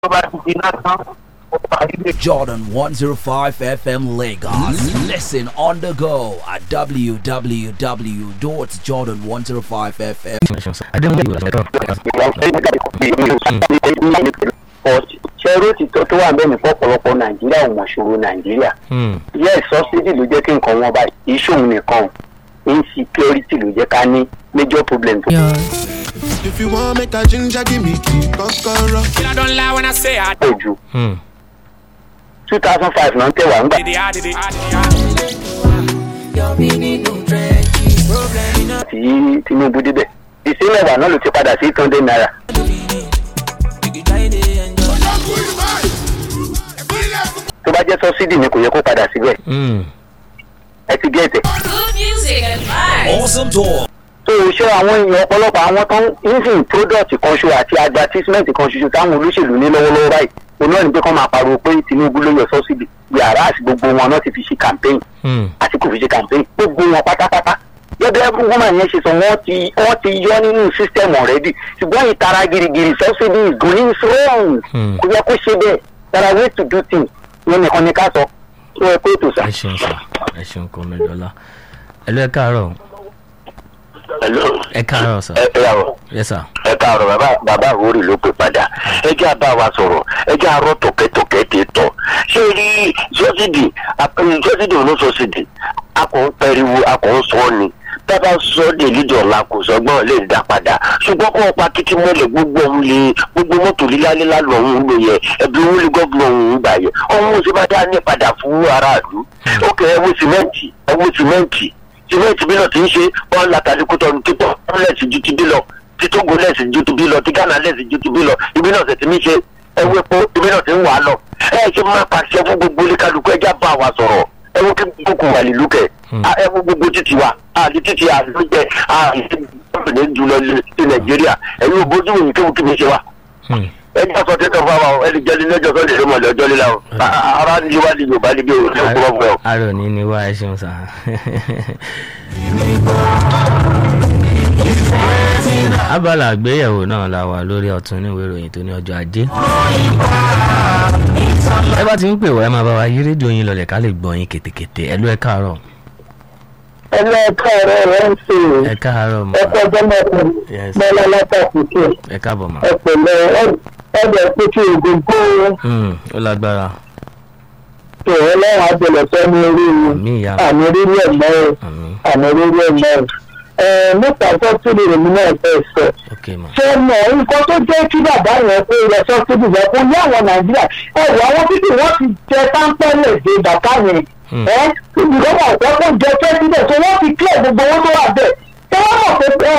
tó bá ti di náà tán ó parí lè Jordan 105 FM Lagos. Listen on the go at www.jordan105fm. ṣẹ́rú ti tó tó wà bẹ́ẹ̀ ní fọ́pọ̀lọpọ̀ nàìjíríà ò mọ̀ ṣòro nàìjíríà yes subsidy ló jẹ́ kí nǹkan wọn báyìí ìṣòwò nìkan insecurity ló jẹ́ ká ní major problem. If you want make a ginger, give me key, kokoro. I don't lie when I say I pọ̀ jù two thousand five náà ń tẹ̀wá ń gbà did it, I did it, I did it. tí tinubu débẹ̀ ìsílẹ̀ wà náà ló ti padà sí eight hundred naira. tó bá jẹ́ subsidy ni kò yẹ kó padà síbẹ̀ ẹ ti gẹ̀ẹ́tẹ̀. Good music and vibes. Awesome talk. tó o ṣe àwọn èèyàn ọ̀pọ̀lọpọ̀ àwọn tó ń ìsìn product kan ṣo àti advertisement kan ṣoṣo táwọn olóṣèlú ní lọ́wọ́lọ́wọ́ báyìí òun náà ni pé kọ́ máa pariwo pé tinubu ló yọ subsidy yàrá àti gbogbo wọn náà ti fi ṣe campaign àti kò fi ṣe campaign gbogbo wọn pátápátá gẹ́gẹ́ bí woman yẹn ṣe sọ wọ́n ti wọ́n ti yọ nínú system already ṣùgbọ́n ìtara girigiri subsidy is going wrong kò yẹ kó ṣe bẹ́ẹ̀ there are ways to do things yẹn nìkan ni ká sọ tó ẹ pé ètò sá. ẹ ṣeun sá ẹ ṣeun kò mẹjọlá ẹ lọ ẹ káàárọ̀ Hello. ẹ káàárọ̀ sá ẹ ẹ àwọ̀ yẹ sá ẹ káàárọ̀ bàbá bàbá àwòrì ló pè padà ẹ jẹ́ àbá wa sọ̀rọ̀ ẹ jẹ́ àárọ̀ tọ̀kẹ́tọ̀kẹ́ ti tọ̀ ṣé rí sọ́sídì sọ́sídì òun sọ́sídì a kò ń pẹ̀riwo a kò ń sọ ni tábà sọ de lídìí ọ̀la kò sọgbọ́n lè dá padà ṣùgbọ́n kó o pa títí mọ́lẹ̀ gbogbo ọ̀hún lè gbogbo mọ́tò lílálílá lọ́hún ló yẹ ẹbí owó lè gọ́ọ̀gùn ọ̀hún gbà yẹ ọ̀hún ṣe bá dá ní padà fún aráàlú ó kẹ́ ẹ wo sìmẹ́ǹtì ẹ wo sìmẹ́ǹtì sìmẹ́ǹtì bí náà ti ń ṣe wọ́n látàlí kó tọ́nu tí pọ́n lẹ́sìn ju ti bí lọ tí tógo lẹ́sìn ju ti bí lọ tí ghana lẹ́sìn ju ti bí lọ ibi náà sì ti ní ṣe ẹ wo epo ibi náà ti ń wà á lọ ẹ ṣe máa pàṣẹ fún gbogbo oníkálukú ẹjá bá wa sọ̀rọ̀ ẹ wo kí gbogbo wà nílùú kẹ ẹ wo gbogbo títì wa àti títì àlùjẹ àti ní jùlọ ní nàìjíríà ẹ̀yin ò bójú wòye kéwù kí mi ṣe wa ẹni àsọ tẹ́tọ̀ fún wa ẹni jẹ́ni lẹ́jọ́ sọ́ọ́ lè ṣe mọ̀lẹ́ ọjọ́ líla o ara ní wá ní yorùbá níbi òun ní òkúrọ̀ fún ẹ o. àárọ̀ ní ní wá ẹ ṣeun sá. abala àgbéyẹ̀wò náà la wà lórí ọ̀tún níwèé ìròyìn tó ní ọjọ́ ajé. ẹ bá ti ń pè wá ẹ máa bá wa yí rédíò yín lọlẹ̀ ká lè gbọ́ yín kétékété ẹ ló ẹ káàárọ̀ ẹlẹ́ẹ̀kọ́ rẹ̀ rẹ̀ ń ṣe ẹ káàárọ̀ mọ́ ẹ̀kọ́ jẹ́mọ̀kùn Yes. mọ́lá látàkùkù ẹ káàbọ̀ mọ́. ẹ̀pẹ̀lẹ̀ ẹ̀dẹ̀ pété ògógó Hmm, ó lágbára tó ọlọ́run àjẹlẹ̀ sọ ní orí mi àmì ìyá àmì orílẹ̀ ẹ̀mọ́ ẹ̀ àmì àmì orílẹ̀ ẹ̀mọ́ ẹ̀ ẹ̀ nípa sọ́tìrì rẹ̀ mi náà fẹ́ sọ ok mọ́. ṣé mọ̀ nǹkan tó jẹ́ kí bàbá yẹn pé ilẹ̀ sọ́tìrì yẹn kó ní àwọn nàìjíríà ẹ̀ wọ àwọn títí wọ́n ti jẹ táńpẹ́lẹ̀ dé bàbá yẹn ẹ̀ ìjọba ọ̀pọ̀ kó jẹ pẹ́sidẹ̀ tó wọ́n ti kílẹ̀ gbogbo owó tó wà bẹ́ẹ̀ tí wọ́n mọ̀ pé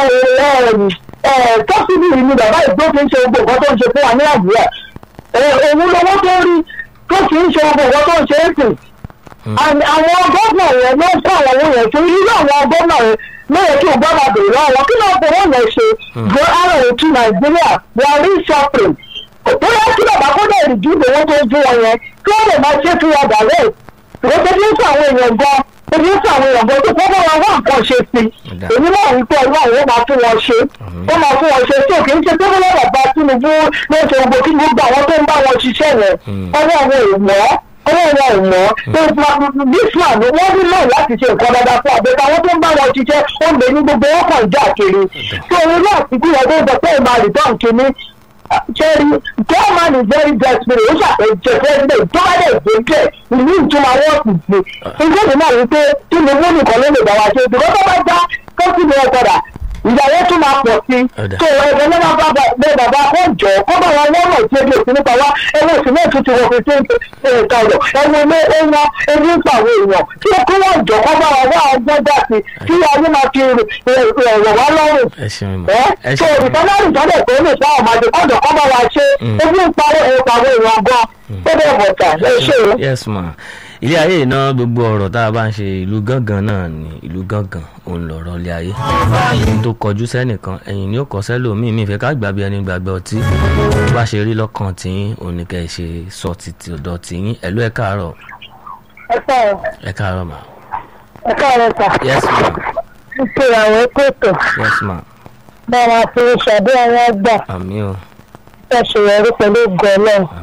sọ́tìrì ni bàbá ìgbó fi ń ṣe gbogbo nǹkan tó ń ṣe fún wa ní nàìjíríà òun lọ́wọ́ tó rí tó fi ń ṣe gbogbo nǹkan tó ń ṣe é sìn And àwọn gómìnà yẹn ló ń kó àwọn owó yẹn torí irú àwọn gómìnà yẹn lóye kí o gbọ́ máa bèrè lọ́wọ́ kí ló ń fowó yẹn ṣe gbé ara ètò nàìjíríà wọ́n rí shopping bóyá kí bàbá kó dẹ̀ rí ju owó tó ń fún wọn yẹn kí wọ́n lè máa ṣe fún wọn dàrẹ́ ìwọ́n tó fi ń fún àwọn èèyàn gan tó fi ń fún àwọn èèyàn gan tó kọ́ bá wọn wá nǹkan ṣe sí Ọ̀dà. èmi náà wí pé ọlọ́run ó máa fún wọn ṣe ó máa fún wọn ṣe tí òkè ń ṣe tó bọ́lá bàbá tinubu ló ń ṣe gbogbo kí gbogbo àwọn tó ń bá wọn ṣiṣẹ́ yẹn ọwọ́ àwọn èèyàn ọwọ́ wọn ò mọ́ this man wọ́n ní náà láti ṣe nǹkan dáadáa fún àbẹ̀tẹ̀ àwọn tó ń bá wọn ṣiṣẹ́ ó lè ní gbogbo wọn kàn já kiri tó orin náà ti kúrò tó ń sọ pé ìmọ̀ àdìtàn kìíní cherry german is very desperate ó ṣàpèjẹ president tó bá dẹ̀ dé jẹ́ ìlú ìtumọ̀ wọ́ọ̀sì sí ìgbésẹ̀ náà wípé tinubu nìkan ló lè bá wa ṣe ìdúró tó bá já tó sì lè padà ìyàwó tún máa pọ̀ sí Ọ̀dà. tó ẹgbẹ́ náà bá bá bẹ bàbá kó jọ kó bá wọn wọ́n mọ̀ sí ebi òsì nípa wa ẹwọ́ òsì náà tún ti wọ fífi ẹ̀ka ọ̀rọ̀ ẹwọ́ ilé ẹ̀wọ̀n ebi ń pa àwọn èèyàn tí ó kó wọ́n jọ kó bá wọn wá ọgbọ́n dà sí kí ayé máa fi ẹ̀rọ wá lọ́rùn ẹ ṣeun mọ́. ẹ ẹ so ṣeun mọ́. ìtọ́lárì tọ́lẹ̀ tó lè fún àwọn ọmọdé kọ́jọ kọ́ bá wa ṣe ebi ń pa ẹ̀ka àwọn èèyàn gan tó bẹ̀ bọ̀tà ẹ ṣe o. yes ma ilé ayé iná gbogbo ọ̀rọ̀ tá a bá ń ṣe ìlú gángan náà ni ìlú gángan òun lọ̀rọ̀ ilé ayé ohun tó kọjú sẹ́nìkan ẹ̀yìn ni ó kọ́ sẹ́lòmíì mi ìfẹ́ ká gbàgbé ẹni gbàgbé ọtí bó bá ṣe rí lọ́kàn tìyín òun ni kẹ́ ẹ ṣe sọ títí ọ̀dọ̀ tìyín ẹ̀lú ẹ̀ káàárọ̀ ẹ káàárọ̀ ẹ̀ káàárọ̀ ma ẹ káàárọ̀ sà yes ma ń ṣe àwọn ètò yes ma bá wa fi ṣàdé àwọn ọgbà àmì o ṣàṣeyọrí pẹ̀lú ògo ọlọ́run